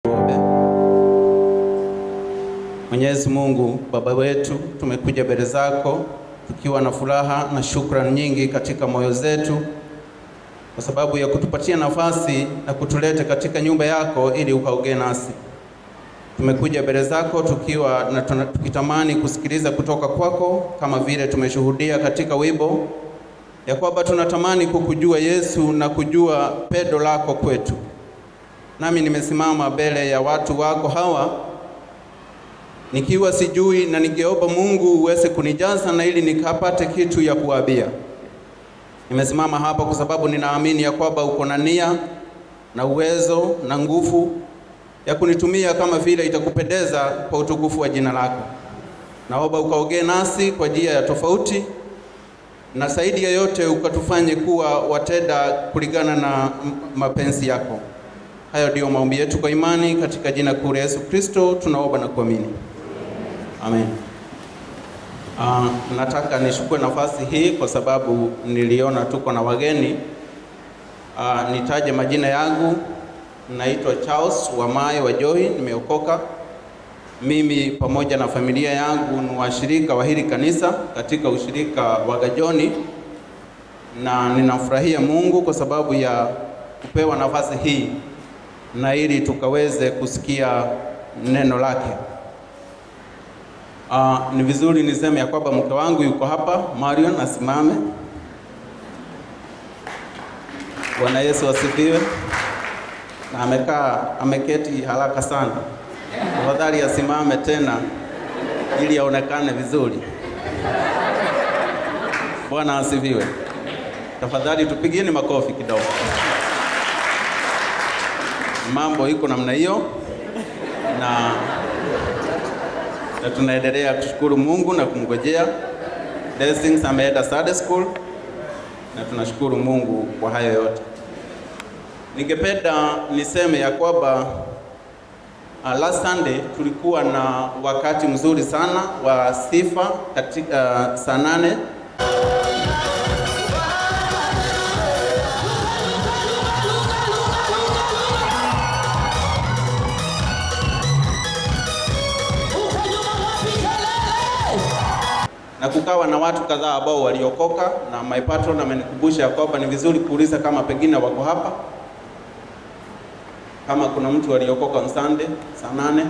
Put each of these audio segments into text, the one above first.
Mwenyezi Mungu Baba wetu, tumekuja mbele zako tukiwa na furaha na shukrani nyingi katika moyo zetu kwa sababu ya kutupatia nafasi na kutuleta katika nyumba yako ili ukaongee nasi. Tumekuja mbele zako tukiwa na tuna- tukitamani kusikiliza kutoka kwako kama vile tumeshuhudia katika wimbo ya kwamba tunatamani kukujua Yesu na kujua pendo lako kwetu. Nami nimesimama mbele ya watu wako hawa nikiwa sijui, na ningeomba Mungu uweze kunijaza na ili nikapate kitu ya kuambia. Nimesimama hapa kwa sababu ninaamini ya kwamba uko na nia na uwezo na nguvu ya kunitumia kama vile itakupendeza kwa utukufu wa jina lako. Naomba ukaongee nasi kwa njia ya tofauti, na zaidi ya yote ukatufanye kuwa watenda kulingana na m- mapenzi yako. Hayo ndiyo maombi yetu kwa imani katika jina kuu la Yesu Kristo tunaomba na kuamini. Amen. Uh, nataka nishukue nafasi hii kwa sababu niliona tuko na wageni. Uh, nitaje majina yangu. Naitwa Charles Wamae wa Joy, nimeokoka. Mimi pamoja na familia yangu ni washirika wa hili kanisa katika ushirika wa Gajoni, na ninafurahia Mungu kwa sababu ya kupewa nafasi hii na ili tukaweze kusikia neno lake. Uh, ni vizuri niseme ya kwamba mke wangu yuko hapa, Marion asimame. Bwana Yesu asifiwe. Na amekaa ameketi haraka sana, tafadhali asimame tena ili aonekane vizuri. Bwana asifiwe. Tafadhali tupigieni makofi kidogo. Mambo iko namna hiyo na na tunaendelea kushukuru Mungu na kumngojea blessings. Ameenda Sunday school na tunashukuru Mungu kwa hayo yote. Ningependa niseme ya kwamba uh, last Sunday tulikuwa na wakati mzuri sana wa sifa katika uh, saa nane na kukawa na watu kadhaa ambao waliokoka, na my patron amenikumbusha ya kwamba ni vizuri kuuliza kama pengine wako hapa, kama kuna mtu aliokoka on Sunday saa nane.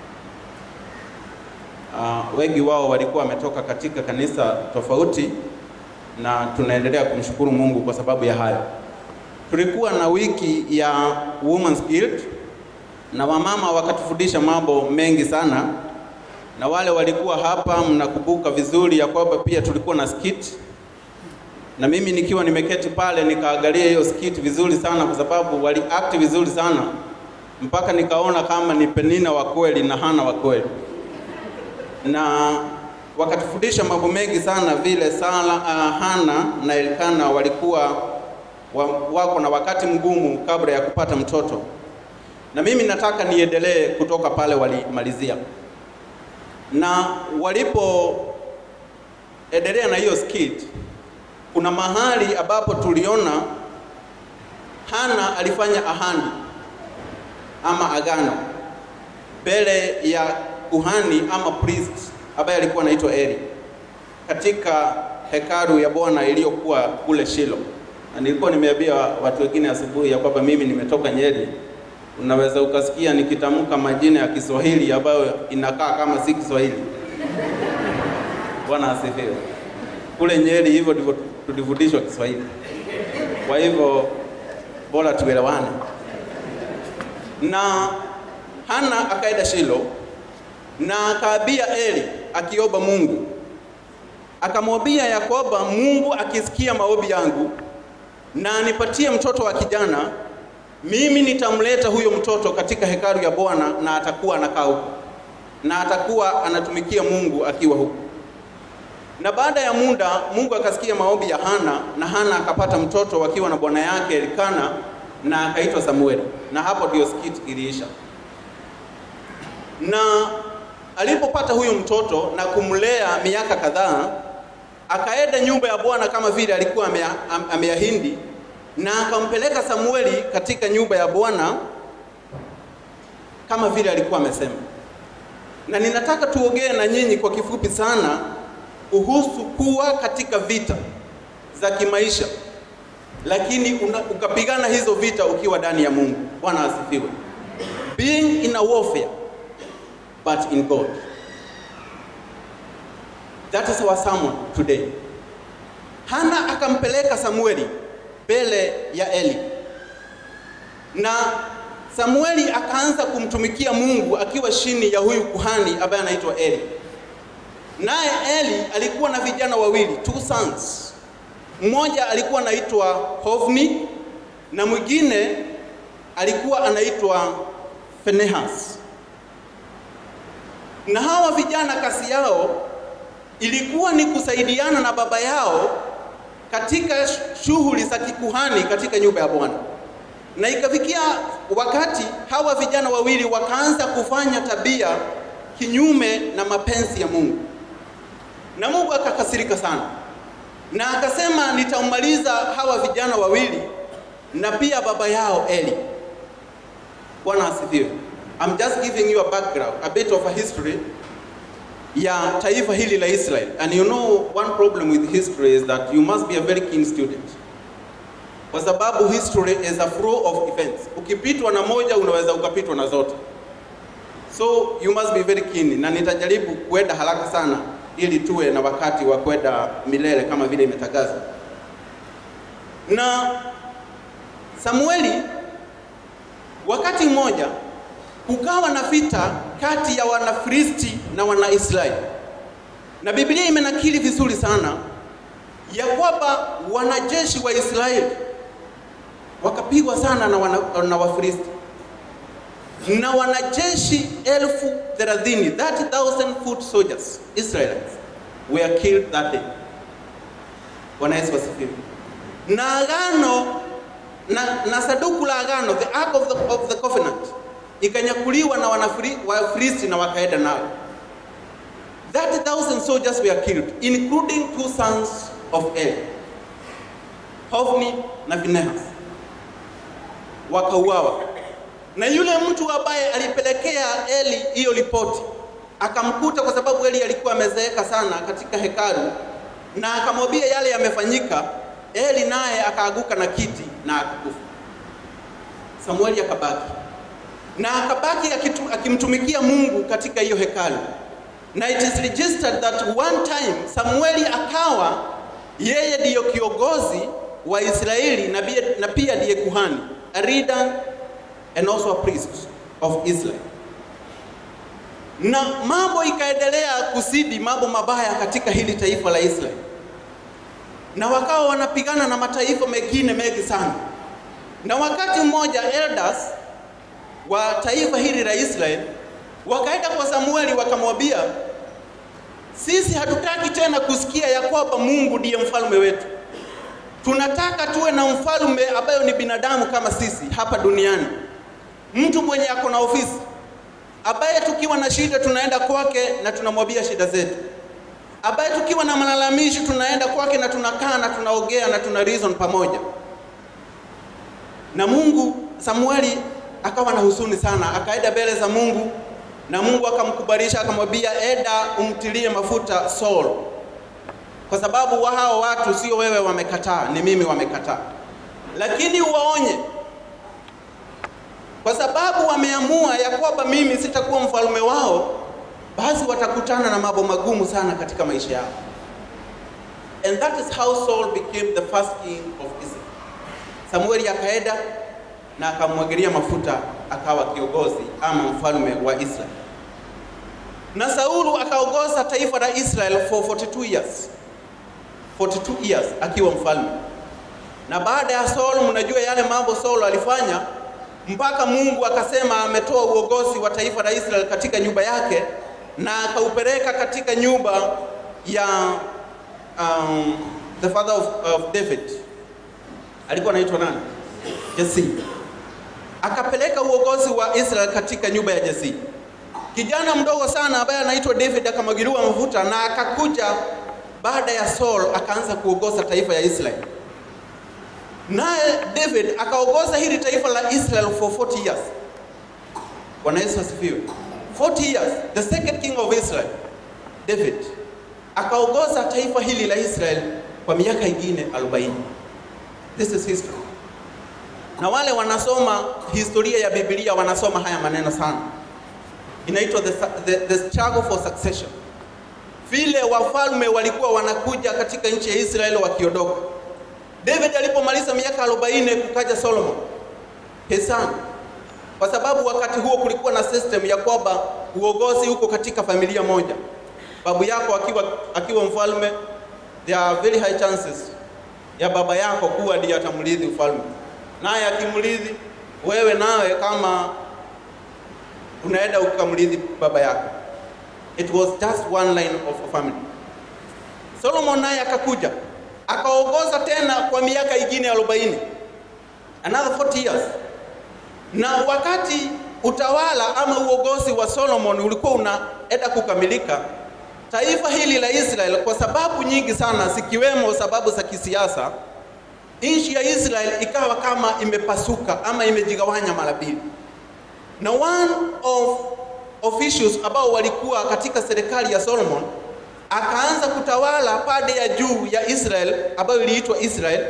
Uh, wengi wao walikuwa wametoka katika kanisa tofauti, na tunaendelea kumshukuru Mungu kwa sababu ya hayo. Tulikuwa na wiki ya Women's Guild na wamama wakatufundisha mambo mengi sana na wale walikuwa hapa, mnakumbuka vizuri ya kwamba pia tulikuwa na skit, na mimi nikiwa nimeketi pale nikaangalia hiyo skit vizuri sana, kwa sababu wali act vizuri sana mpaka nikaona kama ni Penina wa kweli na Hana wa kweli, na wakatufundisha mambo mengi sana vile Sala, uh, Hana na Elkana walikuwa wa, wako na wakati mgumu kabla ya kupata mtoto, na mimi nataka niendelee kutoka pale walimalizia na walipoendelea na hiyo skit, kuna mahali ambapo tuliona Hana alifanya ahadi ama agano mbele ya kuhani ama priest ambaye alikuwa anaitwa Eli katika hekalu ya Bwana iliyokuwa kule Shilo. Na nilikuwa nimeambia watu wengine asubuhi ya kwamba mimi nimetoka Nyeri unaweza ukasikia nikitamka majina ya Kiswahili ambayo inakaa kama si Kiswahili. Bwana asifiwe. Kule Nyeri hivyo ndivyo tulifundishwa Kiswahili, kwa hivyo bora tuelewane. Na Hana akaenda Shilo na akaambia Eli akiomba Mungu, akamwambia ya kwamba Mungu akisikia maombi yangu na anipatie mtoto wa kijana mimi nitamleta huyo mtoto katika hekalu ya Bwana na atakuwa anakaa huko na atakuwa anatumikia Mungu akiwa huko. Na baada ya muda Mungu akasikia maombi ya Hana na Hana akapata mtoto wakiwa na bwana yake Elikana na akaitwa Samueli, na hapo ndio skit iliisha. Na alipopata huyo mtoto na kumlea miaka kadhaa, akaenda nyumba ya Bwana kama vile alikuwa ameahidi na akampeleka Samueli katika nyumba ya Bwana kama vile alikuwa amesema, na ninataka tuongee na nyinyi kwa kifupi sana kuhusu kuwa katika vita za kimaisha, lakini una, ukapigana hizo vita ukiwa ndani ya Mungu. Bwana asifiwe. Being in a warfare but in God. That is our sermon today. Hana akampeleka Samueli mbele ya Eli, na Samueli akaanza kumtumikia Mungu akiwa chini ya huyu kuhani ambaye anaitwa Eli. Naye Eli alikuwa na vijana wawili, two sons. Mmoja alikuwa anaitwa Hofni na mwingine alikuwa anaitwa Finehas. Na hawa vijana kazi yao ilikuwa ni kusaidiana na baba yao katika shughuli za kikuhani katika nyumba ya Bwana. Na ikafikia wakati hawa vijana wawili wakaanza kufanya tabia kinyume na mapenzi ya Mungu, na Mungu akakasirika sana, na akasema nitaumaliza hawa vijana wawili na pia baba yao Eli. Bwana asifiwe. I'm just giving you a background, a bit of a history ya taifa hili la Israel. And you know one problem with history is that you must be a very keen student. Kwa sababu history is a flow of events. Ukipitwa na moja unaweza ukapitwa na zote. So you must be very keen. Na nitajaribu kwenda haraka sana ili tuwe na wakati wa kwenda milele kama vile imetangazwa. Na Samueli wakati mmoja kukawa na vita kati ya Wanafilisti na Wanaisraeli, na Biblia imenakili vizuri sana ya kwamba wanajeshi wa Israeli wakapigwa sana na, wana, na Wafilisti na wanajeshi elfu thelathini 30,000 foot soldiers Israelites were killed that day. Bwana Yesu asifiwe. Na agano na, na saduku la agano the ark of the, of the covenant ikanyakuliwa na Wafilisti na wakaenda nao. 30,000 soldiers were killed including two sons of Eli, Hofni na Finehas wakauawa. Na yule mtu ambaye alipelekea Eli hiyo ripoti akamkuta, kwa sababu Eli alikuwa amezeeka sana katika hekalu, na akamwambia yale yamefanyika. Eli naye akaaguka na kiti na akakufa. Samueli akabaki na akabaki akimtumikia Mungu katika hiyo hekalu, na it is registered that one time Samueli akawa yeye ndiyo kiongozi wa Israeli na, na pia ndiye kuhani a leader and also a priest of Israel. Na mambo ikaendelea kuzidi mambo mabaya katika hili taifa la Israeli, na wakawa wanapigana na mataifa mengine mengi sana, na wakati mmoja elders wa taifa hili la Israeli wakaenda kwa Samueli wakamwambia, sisi hatutaki tena kusikia ya kwamba Mungu ndiye mfalme wetu. Tunataka tuwe na mfalme ambayo ni binadamu kama sisi hapa duniani, mtu mwenye ako na ofisi, ambaye tukiwa na shida tunaenda kwake na tunamwambia shida zetu, ambaye tukiwa na malalamishi tunaenda kwake na tunakaa na tunaongea na tuna reason pamoja na Mungu. Samueli akawa na huzuni sana, akaenda mbele za Mungu na Mungu akamkubalisha, akamwambia enda umtilie mafuta Saul, kwa sababu wa hao watu sio wewe wamekataa, ni mimi wamekataa, lakini uwaonye, kwa sababu wameamua ya kwamba mimi sitakuwa mfalme wao, basi watakutana na mambo magumu sana katika maisha yao. And that is how Saul became the first king of Israel. Samueli akaenda na akamwagilia mafuta akawa kiongozi ama mfalme wa Israeli. Na Saulu akaongoza taifa la Israel for 42 years. 42 years akiwa mfalme. Na baada ya Saul, mnajua yale mambo Saul alifanya mpaka Mungu akasema ametoa uongozi wa taifa la Israel katika nyumba yake na akaupeleka katika nyumba ya um, the father of, of David alikuwa anaitwa nani? Jesse. Akapeleka uongozi wa Israel katika nyumba ya Jesse. Kijana mdogo sana ambaye anaitwa David akamwagiliwa mafuta na akakuja baada ya Saul akaanza kuongoza taifa ya Israel. Naye David akaongoza hili taifa la Israel for 40 years. Bwana Yesu asifiwe. 40 years, the second king of Israel, David akaongoza taifa hili la Israel kwa miaka ingine 40. This is history. Na wale wanasoma historia ya Biblia wanasoma haya maneno sana. Inaitwa the, the, the struggle for succession. Vile wafalme walikuwa wanakuja katika nchi ya Israeli wakiondoka. David alipomaliza miaka 40 kukaja Solomon his son. Kwa sababu wakati huo kulikuwa na system ya kwamba uongozi uko katika familia moja. Babu yako akiwa akiwa mfalme, there are very high chances ya baba yako kuwa ndiye atamrithi ufalme, naye akimrithi wewe, nawe kama unaenda ukamrithi baba yako. It was just one line of a family. Solomon naye akakuja akaongoza tena kwa miaka ingine 40, another 40 years. Na wakati utawala ama uongozi wa Solomon ulikuwa unaenda kukamilika, taifa hili la Israel kwa sababu nyingi sana zikiwemo sababu za kisiasa, nchi ya Israel ikawa kama imepasuka ama imejigawanya mara mbili, na one of officials ambao walikuwa katika serikali ya Solomon akaanza kutawala pande ya juu ya Israel ambayo iliitwa Israel,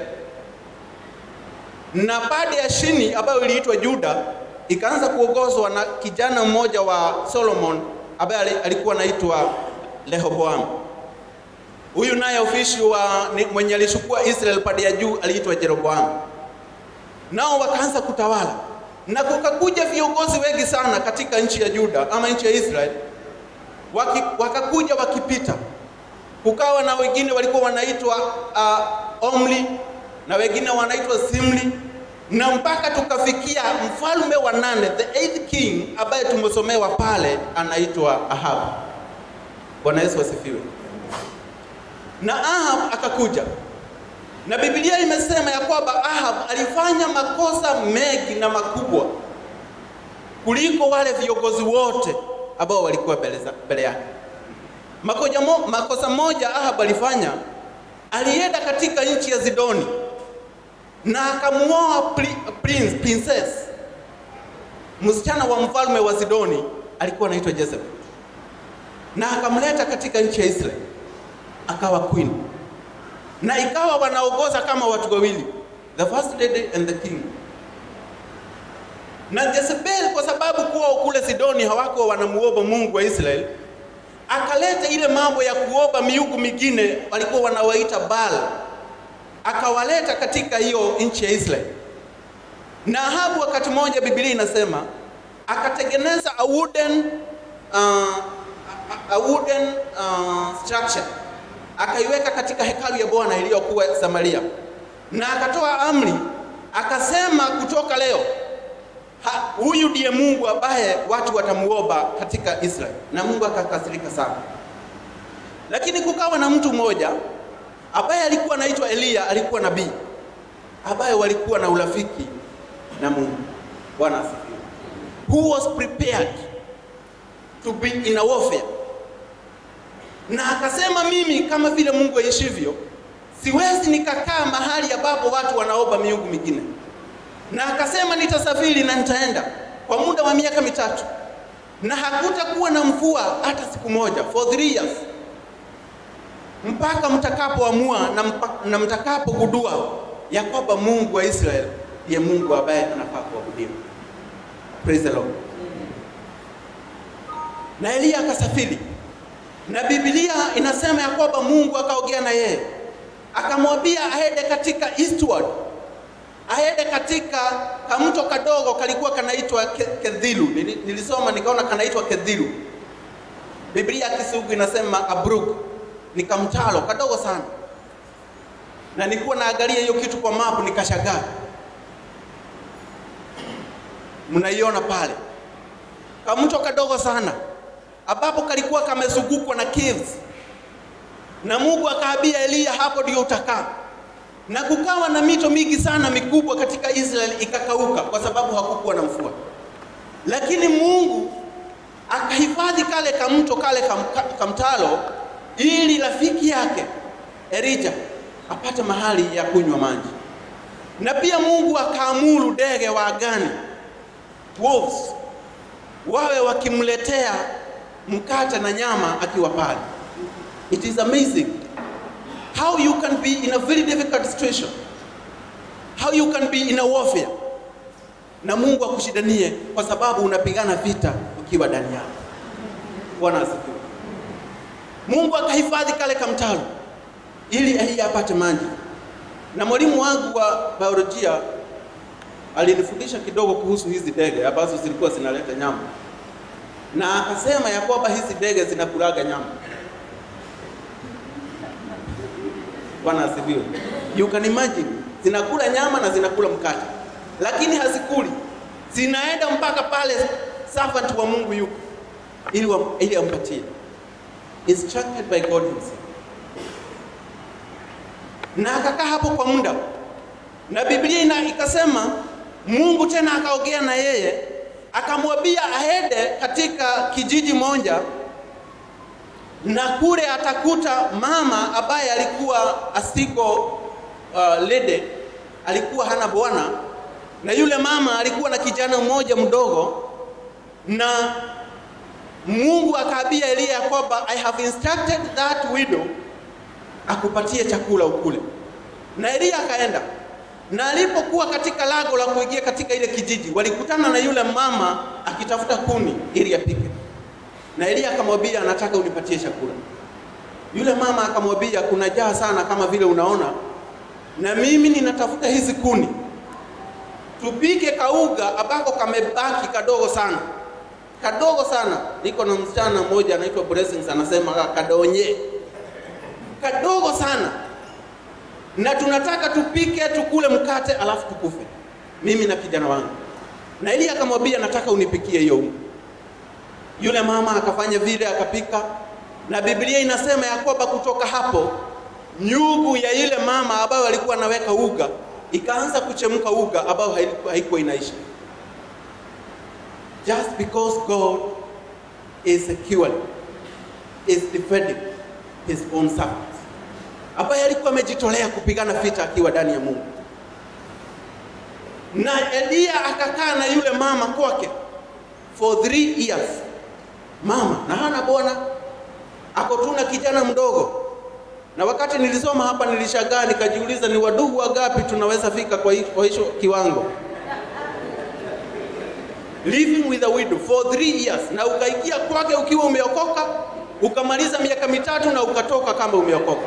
na pande ya chini ambayo iliitwa Juda ikaanza kuongozwa na kijana mmoja wa Solomon ambaye alikuwa anaitwa Rehoboam. Huyu naye ofisi wa mwenye alichukua Israel pande ya juu aliitwa Jeroboam. Nao wakaanza kutawala na kukakuja viongozi wengi sana katika nchi ya Juda ama nchi ya Israel waki, wakakuja wakipita. Kukawa na wengine walikuwa wanaitwa uh, Omri na wengine wanaitwa Zimri na mpaka tukafikia mfalme wa nane, the eighth king ambaye tumesomewa pale anaitwa Ahab. Bwana Yesu asifiwe. Na Ahab akakuja, na Biblia imesema ya kwamba Ahab alifanya makosa mengi na makubwa kuliko wale viongozi wote ambao walikuwa mbele yake. Makosa, mo, makosa moja Ahab alifanya, alienda katika nchi ya Zidoni na akamuoa prince, princess msichana wa mfalme wa Zidoni alikuwa anaitwa Jezebel, na akamleta katika nchi ya Israeli akawa queen, na ikawa wanaongoza kama watu wawili, the first lady and the king. Na Jezebel kwa sababu kuwa kule Sidoni hawako wanamuomba Mungu wa Israeli, akaleta ile mambo ya kuomba miungu mingine walikuwa wanawaita Baal akawaleta katika hiyo nchi ya Israeli. Na Ahabu wakati mmoja Biblia inasema akatengeneza a wooden, uh, a wooden uh, structure akaiweka katika hekalu ya Bwana iliyokuwa Samaria, na akatoa amri akasema, kutoka leo huyu ndiye Mungu ambaye watu watamuomba katika Israeli, na Mungu akakasirika sana. Lakini kukawa na mtu mmoja ambaye alikuwa anaitwa Eliya, alikuwa nabii ambaye walikuwa na urafiki na Mungu. Bwana asifiwe. Who was prepared to be in a warfare, na akasema, mimi kama vile Mungu aishivyo, siwezi nikakaa mahali ambapo watu wanaomba miungu mingine, na akasema nitasafiri na nitaenda kwa muda wa miaka mitatu, na hakutakuwa na mvua hata siku moja, for three years mpaka mtakapoamua na, na mtakapogundua ya kwamba Mungu wa Israeli ndiye Mungu ambaye anafaa kuabudiwa. Praise the Lord. Na Eliya akasafiri, na Biblia inasema ya kwamba Mungu akaongea na yeye akamwambia aende katika eastward, aende katika kamto kadogo kalikuwa kanaitwa Kedhilu. Nilisoma nikaona kanaitwa Kedhilu. Biblia ya Kisugu inasema Abruk ni kamtalo kadogo sana, na nilikuwa naangalia hiyo kitu kwa mapu nikashangaa. Mnaiona pale kamto kadogo sana ambapo kalikuwa kamezungukwa na caves, na Mungu akaambia Eliya, hapo ndio utakaa. Na kukawa na mito mingi sana mikubwa katika Israeli ikakauka kwa sababu hakukuwa na mvua, lakini Mungu akahifadhi kale kamto kale kam, kamtalo ili rafiki yake Elija apate mahali ya kunywa maji. Na pia Mungu akaamuru ndege wa angani wolves wawe wakimletea mkate na nyama akiwa pale. It is amazing how you can be in a very difficult situation, how you can be in a warfare, na Mungu akushidanie kwa sababu unapigana vita ukiwa ndani yako. Bwana asifiwe. Mungu akahifadhi kale kamtalo ili Eliya apate maji. Na mwalimu wangu wa biolojia alinifundisha kidogo kuhusu hizi ndege ambazo zilikuwa zinaleta nyama, na akasema ya kwamba hizi ndege zinakulaga nyama. Bwana asifiwe. You can imagine, zinakula nyama na zinakula mkate, lakini hazikuli, zinaenda mpaka pale servant wa Mungu yuko ili, wa, ili ampatie instructed by God himself. Na akakaa hapo kwa muda, na Biblia ina ikasema Mungu tena akaongea na yeye akamwambia aende katika kijiji moja, na kule atakuta mama ambaye alikuwa asiko uh, lede, alikuwa hana bwana, na yule mama alikuwa na kijana mmoja mdogo na Mungu akaambia Eliya kwamba I have instructed that widow akupatie chakula ukule. Na Eliya akaenda, na alipokuwa katika lago la kuingia katika ile kijiji, walikutana na yule mama akitafuta kuni ili apike, na Eliya akamwambia, anataka unipatie chakula. Yule mama akamwambia, kuna jaa sana kama vile unaona, na mimi ninatafuta hizi kuni, tupike kauga ambako kamebaki kadogo sana kadogo sana. Niko na msichana mmoja anaitwa Blessings, anasema kadonye, kadogo sana, na tunataka tupike tukule mkate alafu tukufe, mimi na kijana wangu. Na ili akamwambia nataka unipikie hiyo unga. Yule mama akafanya vile, akapika, na Biblia inasema ya kwamba kutoka hapo nyugu ya yule mama ambayo alikuwa anaweka uga ikaanza kuchemka uga ambayo haikuwa inaisha just because God is securing, is defending his own servants, ambaye alikuwa amejitolea kupigana vita akiwa ndani ya Mungu. Na Eliya akakaa na yule mama kwake for three years, mama na hana bwana, ako tu na kijana mdogo. Na wakati nilisoma hapa nilishangaa, nikajiuliza ni wadugu wangapi tunaweza fika kwa hicho kiwango living with a widow for three years, na ukaikia kwake ukiwa umeokoka, ukamaliza miaka mitatu na ukatoka kama umeokoka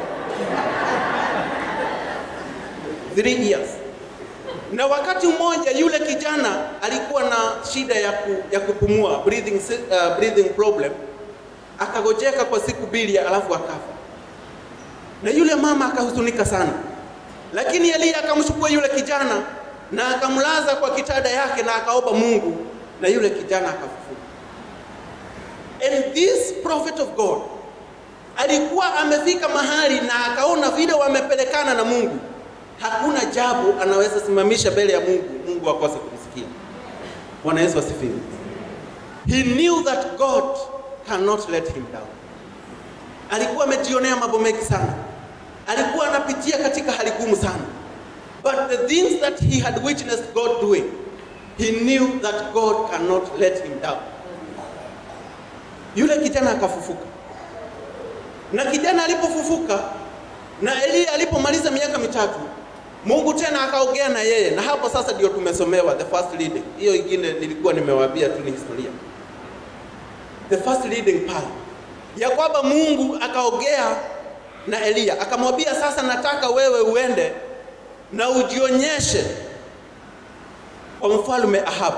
three years. Na wakati mmoja yule kijana alikuwa na shida ya, ku, ya kupumua breathing, uh, breathing problem, akagojeka kwa siku mbili alafu akafa, na yule mama akahuzunika sana, lakini Eliya akamchukua yule kijana na akamlaza kwa kitanda yake na akaomba Mungu na yule kijana akafufuka. And this prophet of God alikuwa amefika mahali na akaona vile wamepelekana na Mungu, hakuna jambo anaweza simamisha mbele ya Mungu, Mungu akose kumsikia. Bwana Yesu asifiwe. He knew that God cannot let him down. Alikuwa amejionea mambo mengi sana, alikuwa anapitia katika hali gumu sana, but the things that he had witnessed God doing He knew that God cannot let him down. Yule kijana akafufuka, na kijana alipofufuka na Eliya alipomaliza miaka mitatu, Mungu tena akaongea na yeye, na hapo sasa ndio tumesomewa the first reading. Hiyo ingine nilikuwa nimewaambia tu ni historia. The first reading pale ya kwamba Mungu akaongea na Eliya akamwambia, sasa nataka wewe uende na ujionyeshe kwa mfalme Ahabu.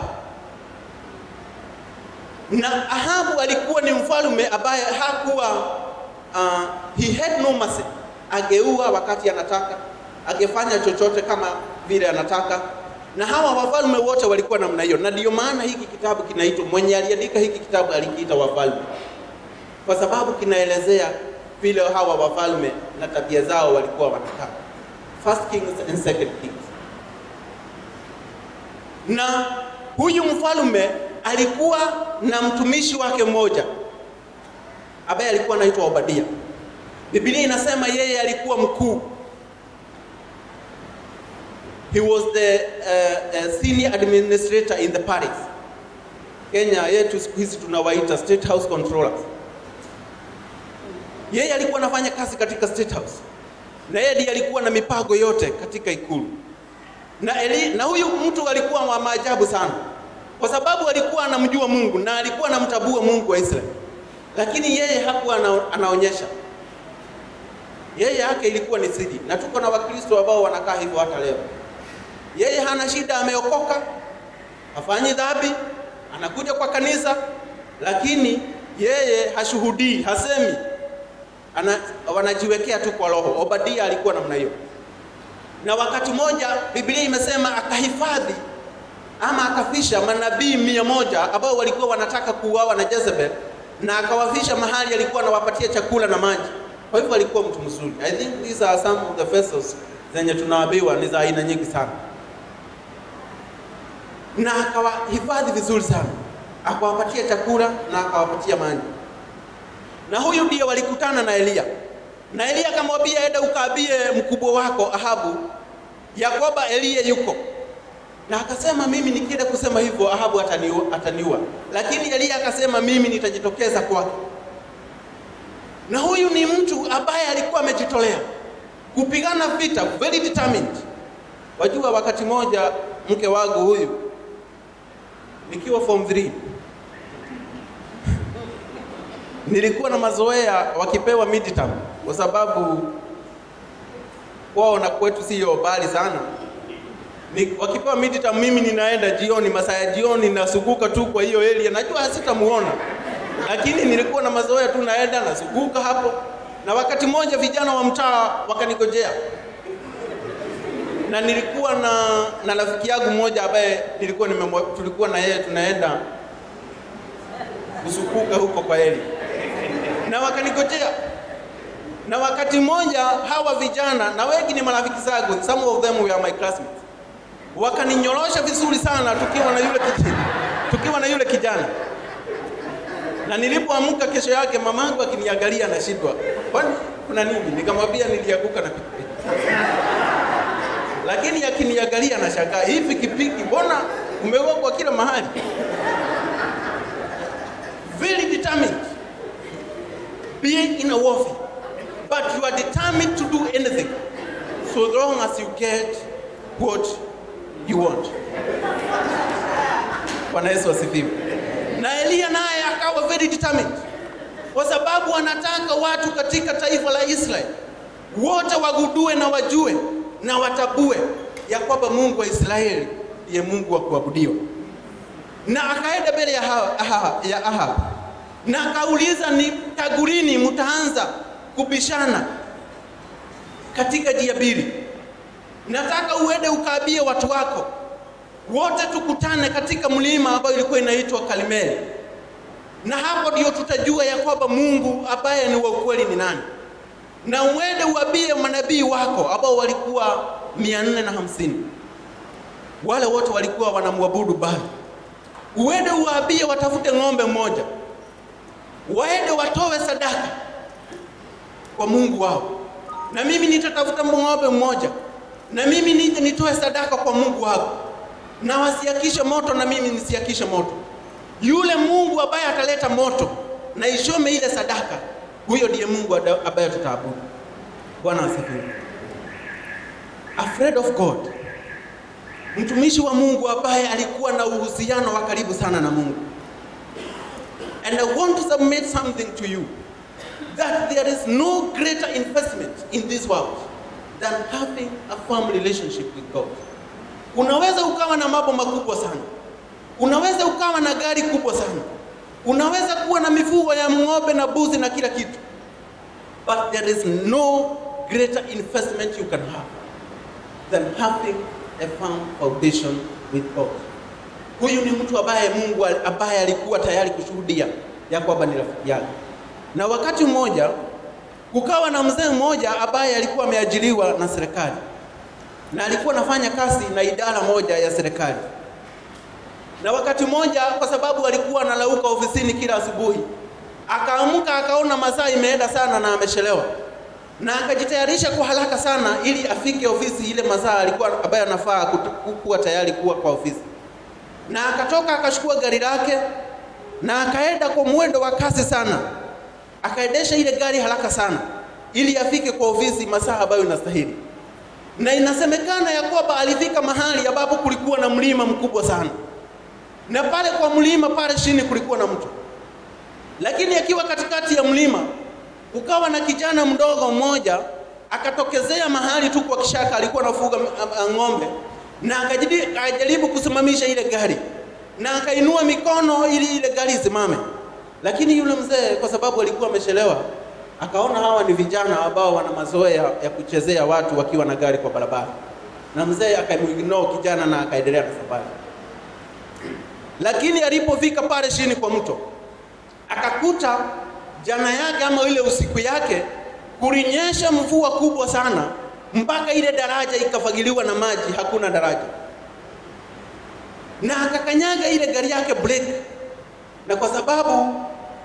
Na Ahabu alikuwa ni mfalme ambaye hakuwa uh, he had no mercy. Ageua wakati anataka, agefanya chochote kama vile anataka, na hawa wafalme wote walikuwa namna hiyo, na ndio maana hiki kitabu kinaitwa, mwenye aliandika hiki kitabu alikiita Wafalme, kwa sababu kinaelezea vile hawa wafalme na tabia zao walikuwa wanataka. First Kings and Second Kings na huyu mfalme alikuwa na mtumishi wake mmoja ambaye alikuwa anaitwa Obadia. Biblia inasema yeye alikuwa mkuu, he was the uh, uh, senior administrator in the palace. Kenya yetu siku hizi tunawaita state house controllers. Yeye alikuwa anafanya kazi katika state house, na yeye ndiye alikuwa na mipango yote katika ikulu na, Eli, na huyu mtu alikuwa wa maajabu sana, kwa sababu alikuwa anamjua Mungu na alikuwa anamtabua Mungu wa Israeli, lakini yeye hakuwa ana, anaonyesha yeye yake ilikuwa ni siri, na tuko na Wakristo ambao wanakaa hivyo hata leo. Yeye hana shida, ameokoka, hafanyi dhambi, anakuja kwa kanisa, lakini yeye hashuhudii, hasemi, ana, wanajiwekea tu kwa roho. Obadia alikuwa namna hiyo, na wakati mmoja Biblia imesema akahifadhi ama akafisha manabii mia moja ambao walikuwa wanataka kuuawa na Jezebel, na akawafisha mahali alikuwa anawapatia chakula na maji. Kwa hivyo alikuwa mtu mzuri. I think these are some of the vessels zenye tunaambiwa ni za aina nyingi sana, na akawahifadhi vizuri sana, akawapatia chakula na akawapatia maji. Na huyu ndiye walikutana na Eliya, na Eliya akamwambia, enda ukaambie mkubwa wako Ahabu ya kwamba Eliya yuko na akasema mimi nikienda kusema hivyo Ahabu ataniua, ataniua. Lakini Eliya akasema mimi nitajitokeza kwake. Na huyu ni mtu ambaye alikuwa amejitolea kupigana vita, very determined. Wajua, wakati moja mke wangu huyu nikiwa form 3 nilikuwa na mazoea wakipewa midterm, kwa sababu kwao na kwetu siyo mbali sana ni, wakipewa midterm mimi ninaenda jioni, masaa ya jioni nasuguka tu kwa hiyo area, najua sitamuona, lakini nilikuwa na mazoea tu, naenda nasuguka hapo. Na wakati mmoja vijana wa mtaa wakanigojea, na nilikuwa na na rafiki yangu mmoja ambaye nilikuwa nimemwa, tulikuwa na yeye tunaenda kusukuka huko kwa eli, na wakanigojea na wakati mmoja hawa vijana na wengi ni marafiki zangu, some of them were my classmates wakaninyorosha vizuri sana tukiwa na yule kijana, tukiwa na yule kijana. Na nilipoamka kesho yake mamangu akiniangalia anashindwa, kwani kuna nini? Nikamwambia nilianguka na pikipiki. Lakini akiniangalia anashangaa, hii pikipiki mbona umewekwa kila mahali? Very determined being in a warfare but you are determined to do anything so long as you get what you want. Bwana Yesu asifiwe. Na Eliya naye akawa very determined, kwa sababu anataka watu katika taifa la Israeli wote wagundue na wajue na watabue ya kwamba Mungu wa Israeli ndiye Mungu wa kuabudiwa. Na akaenda mbele ya Ahab, ya Ahab na akauliza, ni tagurini mtaanza kubishana katika njia mbili nataka uende ukaambie watu wako wote tukutane katika mlima ambao ilikuwa inaitwa Karmeli, na hapo ndio tutajua ya kwamba Mungu ambaye ni wa ukweli ni nani. Na uende uambie manabii wako ambao walikuwa mia nne na hamsini wale wote walikuwa wanamwabudu Baali. Uende uwaambie watafute ng'ombe mmoja, waende watowe sadaka kwa Mungu wao, na mimi nitatafuta ng'ombe mmoja na mimi nije nitoe sadaka kwa Mungu wako, na wasiakishe moto na mimi nisiakishe moto. Yule Mungu ambaye ataleta moto na ishome ile sadaka, huyo ndiye Mungu ambaye tutaabudu. Bwana asifiwe. Afraid of God, mtumishi wa Mungu ambaye alikuwa na uhusiano wa karibu sana na Mungu. And I want to submit something to you that there is no greater investment in this world than having a firm relationship with God. Unaweza ukawa na mambo makubwa sana, unaweza ukawa na gari kubwa sana, unaweza kuwa na mifugo ya ng'ombe na buzi na kila kitu, but there is no greater investment you can have than having a firm foundation with God. Huyu ni mtu ambaye Mungu ambaye alikuwa tayari kushuhudia ya kwamba ni rafiki yake, na wakati mmoja kukawa na mzee mmoja ambaye alikuwa ameajiriwa na serikali na alikuwa anafanya kazi na idara moja ya serikali. Na wakati mmoja, kwa sababu alikuwa analauka ofisini kila asubuhi, akaamka akaona masaa imeenda sana na amechelewa, na akajitayarisha kwa haraka sana ili afike ofisi ile masaa alikuwa ambaye anafaa kuwa tayari kuwa kwa ofisi, na akatoka akachukua gari lake na akaenda kwa mwendo wa kasi sana, akaendesha ile gari haraka sana ili afike kwa ofisi masaa ambayo inastahili. Na inasemekana ya kwamba alifika mahali ambapo kulikuwa na mlima mkubwa sana, na pale kwa mlima pale chini kulikuwa na mto, lakini akiwa katikati ya mlima kukawa na kijana mdogo mmoja akatokezea mahali tu kwa kishaka, alikuwa anafuga ng'ombe, na akajaribu kusimamisha ile gari na akainua mikono ili ile gari isimame, lakini yule mzee kwa sababu alikuwa amechelewa, akaona hawa ni vijana ambao wana mazoea ya kuchezea watu wakiwa na gari kwa barabara, na mzee akamuignore kijana na akaendelea na safari. Lakini alipofika pale chini kwa mto, akakuta jana yake ama ile usiku yake kulinyesha mvua kubwa sana mpaka ile daraja ikafagiliwa na maji, hakuna daraja na akakanyaga ile gari yake brake, na kwa sababu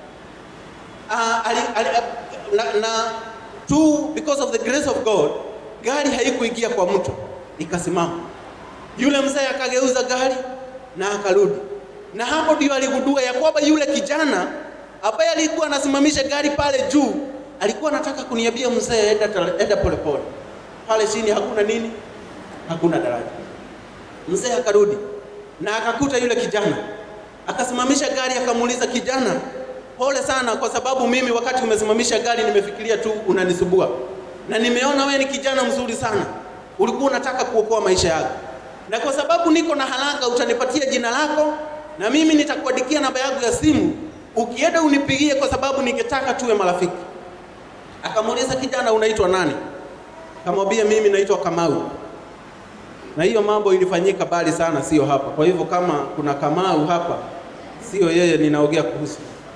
uh, ali, ali, na, na tu because of the grace of God gari haikuingia kwa mto ikasimama. Yule mzee akageuza gari na akarudi, na hapo ndio aligundua ya kwamba yule kijana ambaye alikuwa anasimamisha gari pale juu alikuwa anataka kuniambia mzee, enda polepole pale chini, hakuna nini, hakuna daraja. Mzee akarudi na akakuta yule kijana, akasimamisha gari, akamuuliza kijana, pole sana, kwa sababu mimi wakati umesimamisha gari nimefikiria tu unanisubua, na nimeona wewe ni kijana mzuri sana, ulikuwa unataka kuokoa maisha yako, na kwa sababu niko na haraka, utanipatia jina lako na mimi nitakuandikia namba yangu ya simu, ukienda unipigie, kwa sababu ningetaka tuwe marafiki. Akamuuliza kijana, unaitwa nani? Akamwambia mimi naitwa Kamau na hiyo mambo ilifanyika bali sana, sio hapa. Kwa hivyo kama kuna Kamau hapa, sio yeye ninaongea kuhusu.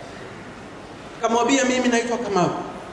Akamwambia mimi naitwa Kamau.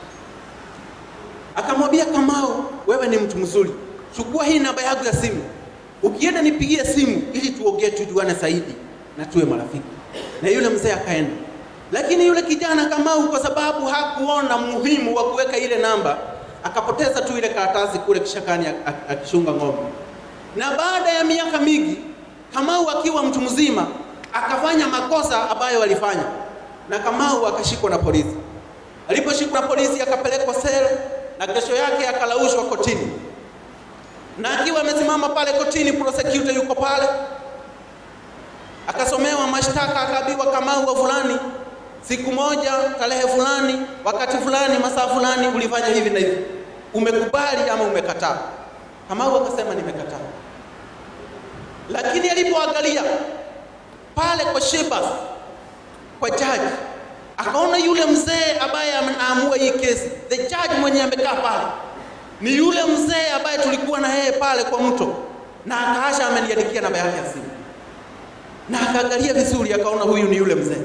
Akamwambia Kamau, wewe ni mtu mzuri, chukua hii namba yangu ya simu, ukienda nipigie simu ili tuongee, tujuane zaidi na tuwe marafiki. Na yule mzee akaenda, lakini yule kijana Kamau, kwa sababu hakuona muhimu wa kuweka ile namba, akapoteza tu ile karatasi kule kishakani akishunga ng'ombe na baada ya miaka mingi Kamau akiwa mtu mzima akafanya makosa ambayo walifanya, na Kamau akashikwa na polisi. Aliposhikwa na polisi akapelekwa sel, na kesho yake akalaushwa kotini, na akiwa amesimama pale kotini, prosecutor yuko pale, akasomewa mashtaka, akaambiwa Kamau wa fulani, siku moja, tarehe fulani, wakati fulani, masaa fulani, ulifanya hivi na hivi, umekubali ama umekataa? Kamau akasema nimekataa. Lakini alipoangalia pale kwa Shebas, kwa jaji, akaona yule mzee ambaye anaamua hii kesi, the judge mwenye amekaa pale ni yule mzee ambaye tulikuwa na yeye pale kwa mto, na akaasha ameniandikia namba yake ya simu, na akaangalia vizuri, akaona huyu ni yule mzee.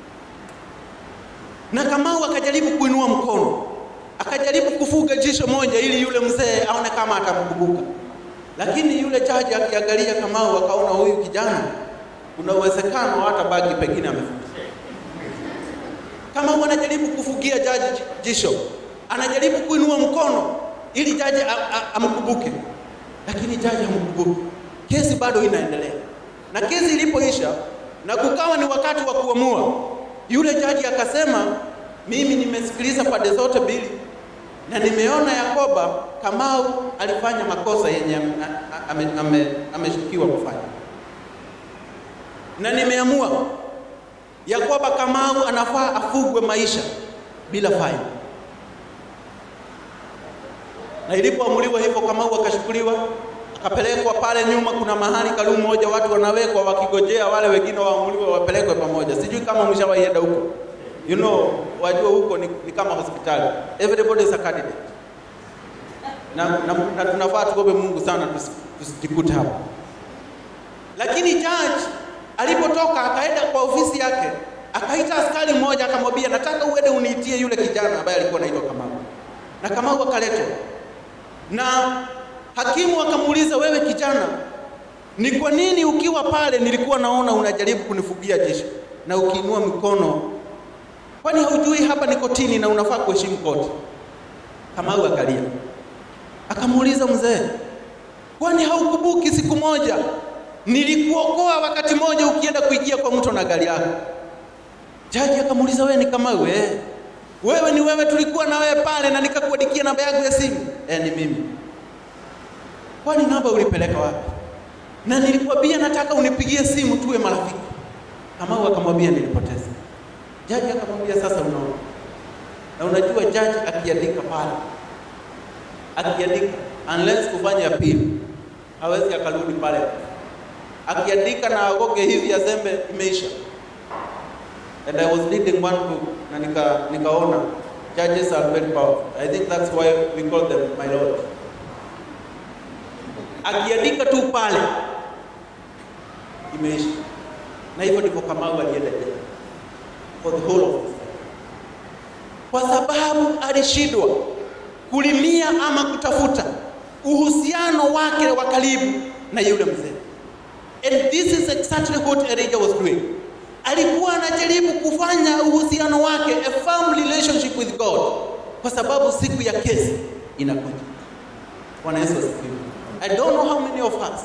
Na Kamau akajaribu kuinua mkono akajaribu kufuga jicho moja ili yule mzee aone kama atamkumbuka, lakini yule jaji akiangalia Kamau akaona huyu kijana kuna uwezekano hata bagi pengine amefuga. Kamau anajaribu kufugia jaji jisho, anajaribu kuinua mkono ili jaji amkumbuke, lakini jaji hamkumbuki. Kesi bado inaendelea, na kesi ilipoisha na kukawa ni wakati wa kuamua, yule jaji akasema, mimi nimesikiliza pande zote mbili na nimeona Yakoba Kamau alifanya makosa yenye ameshukiwa ame, ame kufanya, na nimeamua Yakoba Kamau anafaa afugwe maisha bila faini. Na ilipoamuliwa hivyo, Kamau akashukuliwa akapelekwa pale nyuma. Kuna mahali kalu moja watu wanawekwa wakigojea wale wengine waamuliwe wapelekwe pamoja. Sijui kama mshawaienda huko You know, wajua huko ni, ni kama hospitali. Everybody is a candidate. Na, na, na tunafaa tuombe Mungu sana tusijikute hapo. Lakini judge alipotoka akaenda kwa ofisi yake, akaita askari mmoja akamwambia, nataka uende uniitie yule kijana ambaye alikuwa anaitwa Kamau. Na Kamau akaletwa. Na hakimu akamuuliza, wewe kijana, ni kwa nini ukiwa pale nilikuwa naona unajaribu kunifugia jeshi na ukiinua mikono Kwani haujui hapa ni kotini na unafaa kuheshimu koti? Kamau akalia, akamuuliza mzee, kwani haukumbuki siku moja nilikuokoa wakati moja ukienda kuingia kwa mto na gari yako? Jaji akamuuliza wewe ni kama wewe? Wewe ni wewe, tulikuwa na wewe pale na nikakuandikia namba yangu ya simu. Eh, ni mimi. Kwani namba ulipeleka wapi? Na nilikwambia nataka unipigie simu tuwe marafiki. Kamau akamwambia nilipoteza. Jaji akamwambia sasa unaona. Na unajua jaji akiandika pale. Akiandika unless kufanya appeal hawezi akarudi pale. Akiandika na agoge hivi azembe imeisha. And I was reading one book na nika nikaona judges are very powerful. I think that's why we call them my lord. Akiandika tu pale imeisha. Na hivyo ndivyo Kamau alienda jela for the whole of his life. Kwa sababu alishindwa kulimia ama kutafuta uhusiano wake wa karibu na yule mzee. And this is exactly what Elijah was doing. Alikuwa anajaribu kufanya uhusiano wake a firm relationship with God kwa sababu siku ya kesi inakuja. Bwana Yesu asifiwe. I don't know how many of us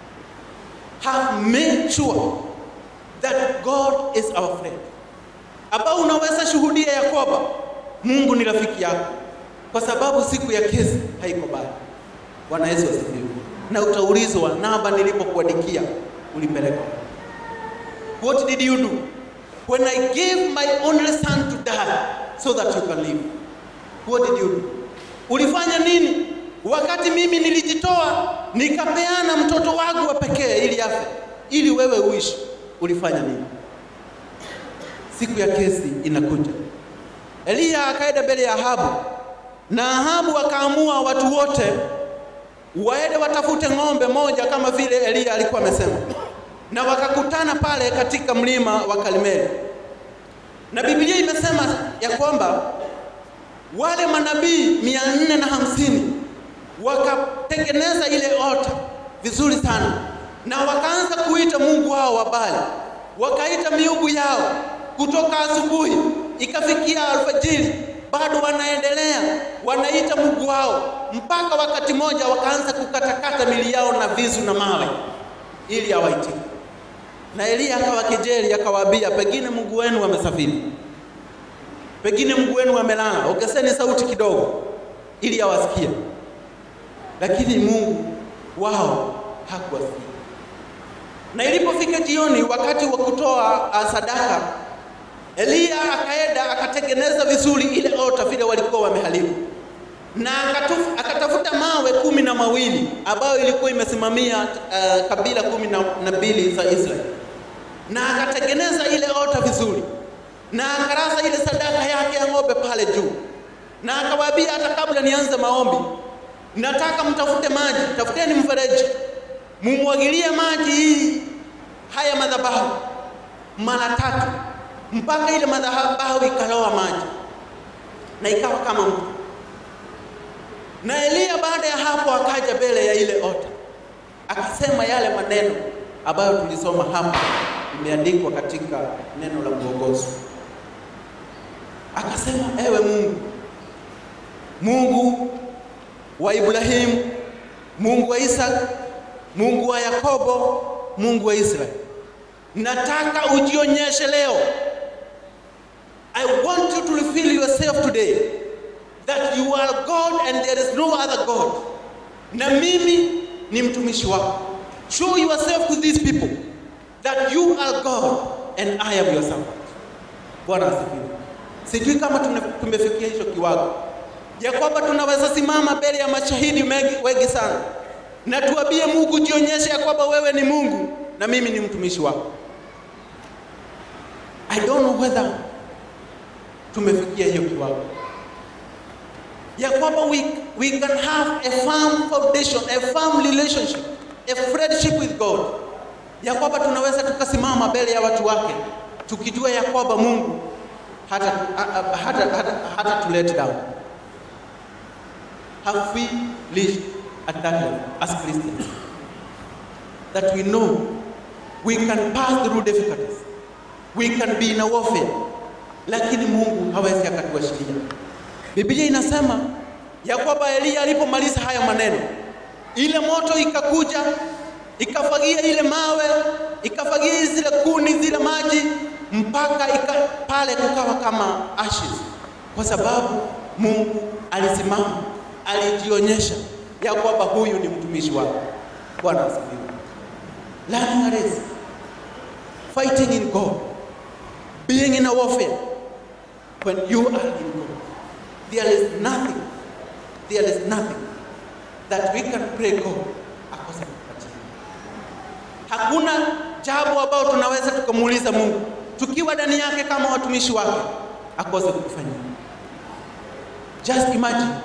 have made sure that God is our friend. Ambao unaweza shuhudia ya kwamba Mungu ni rafiki yako kwa sababu siku ya kesi haiko mbali. Bwana Yesu asifiwe. Na utaulizwa namba nilipokuandikia ulipeleka. What did you do? When I gave my only son to die so that you can live. What did you do? Ulifanya nini? Wakati mimi nilijitoa nikapeana mtoto wangu wa pekee ili afe, ili wewe uishi. Ulifanya nini? Siku ya kesi inakuja. Eliya akaenda mbele ya Ahabu na Ahabu akaamua watu wote waende watafute ng'ombe moja kama vile Eliya alikuwa amesema, na wakakutana pale katika mlima wa Karmeli, na Biblia imesema ya kwamba wale manabii mia nne na hamsini wakatengeneza ile ota vizuri sana, na wakaanza kuita mungu wao wa Baali, wakaita miungu yao kutoka asubuhi ikafikia alfajiri bado wanaendelea wanaita Mungu wao, mpaka wakati moja wakaanza kukatakata mili yao na visu na mawe ili awaitike. Na Eliya akawakejeli akawaambia, pengine Mungu wenu amesafiri, pengine Mungu wenu amelala, ongezeni sauti kidogo ili awasikie. Lakini Mungu wao hakuwasikia. Na ilipofika jioni, wakati wa kutoa sadaka Eliya akaenda akatengeneza vizuri ile ota vile walikuwa wameharibu, na akatafuta mawe kumi na mawili ambayo ilikuwa imesimamia uh, kabila kumi na mbili za Israeli, na akatengeneza ile ota vizuri, na akarasa ile sadaka yake ya ng'ombe pale juu, na akawaambia, hata kabla nianze maombi, nataka mtafute maji, tafuteni mfereji, mumwagilie maji hii haya madhabahu mara tatu mpaka ile madhabahu ikaloa maji na ikawa kama mto. Na Eliya baada ya hapo akaja mbele ya ile ota akasema yale maneno ambayo tulisoma hapa, imeandikwa katika neno la mwongozo. Akasema, ewe Mungu, Mungu wa Ibrahimu, Mungu wa Isaka, Mungu wa Yakobo, Mungu wa Israeli, nataka ujionyeshe leo I want you to reveal yourself today that you are God and there is no other God. Na mimi ni mtumishi wako. Show yourself to these people that you are God and I am your servant. Bwana asifiwe. Sijui kama tumefikia hicho kiwango ya kwamba tunaweza simama mbele ya mashahidi wengi sana na tuambie Mungu, jionyeshe ya kwamba wewe ni Mungu na mimi ni mtumishi wako. I don't know whether tumefikia hiyo kiwango ya kwamba we, we can have a firm foundation, a firm relationship, a friendship with God, ya kwamba tunaweza tukasimama mbele ya watu wake tukijua ya kwamba Mungu hata, hata, hata, hata, hata to let down. Have we reached at that level as Christians that we know we can pass through difficulties, we can be in a warfare lakini Mungu hawezi akatuashiria. Biblia inasema ya kwamba Eliya alipomaliza haya maneno, ile moto ikakuja ikafagia ile mawe ikafagia zile kuni zile maji mpaka ika, pale kukawa kama ashes, kwa sababu Mungu alisimama, alijionyesha ya kwamba huyu ni mtumishi wake. Bwana asifiwe. Learning a race, fighting in God, being in a warfare. When you are in God, there is nothing, there is nothing that we can pray God akose kupatia. Hakuna jambo ambalo tunaweza tukamuuliza Mungu tukiwa ndani yake kama watumishi wake akose kutufanyia. Just imagine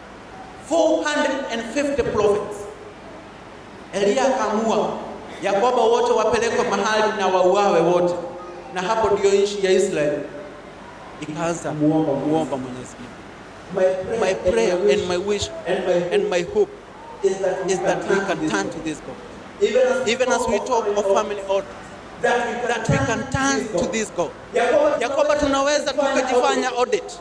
450 prophets. Elia akaamua ya kwamba wote wapelekwe mahali na wauawe wote, na hapo ndio nchi ya Israeli ikaanza muomba muomba Mwenyezi Mungu. My prayer and my wish and my hope is that we can turn to this God. Even as we talk of family orders, that we can turn to this God. Ya kwamba tunaweza tukajifanya audit,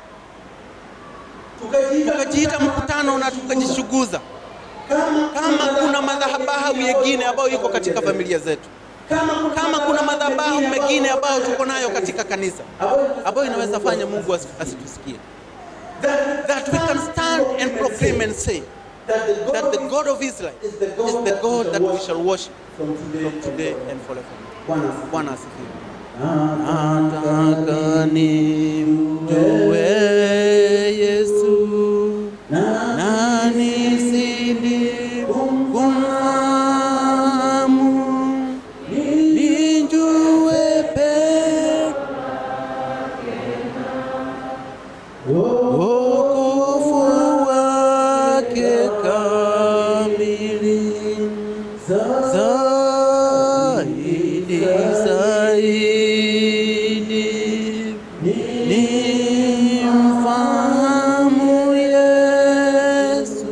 tukajiita mkutano na tukajishuguza kama kuna madhabahu mengine ambayo iko katika familia zetu, kama kuna madhabahu mengine ambayo tuko nayo katika kanisa ambayo inaweza fanya Mungu asitusikie, that we can stand and proclaim and say that the God of Israel is the God that we shall worship from today and forever. Bwana asifiwe. Nataka nimjue Yesu na nizidi kumfahamu, nijue pekee wokovu wake kamili zaidi zaidi ni mfahamu Yesu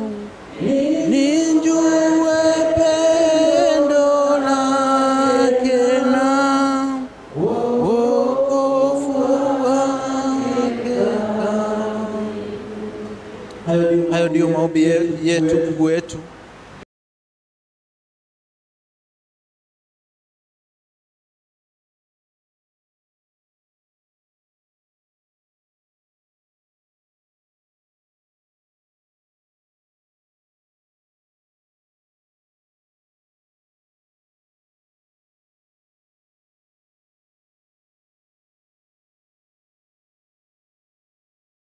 nijue pendo lake na wokovu wake. Hayo ndiyo maombi yetu, Mungu wetu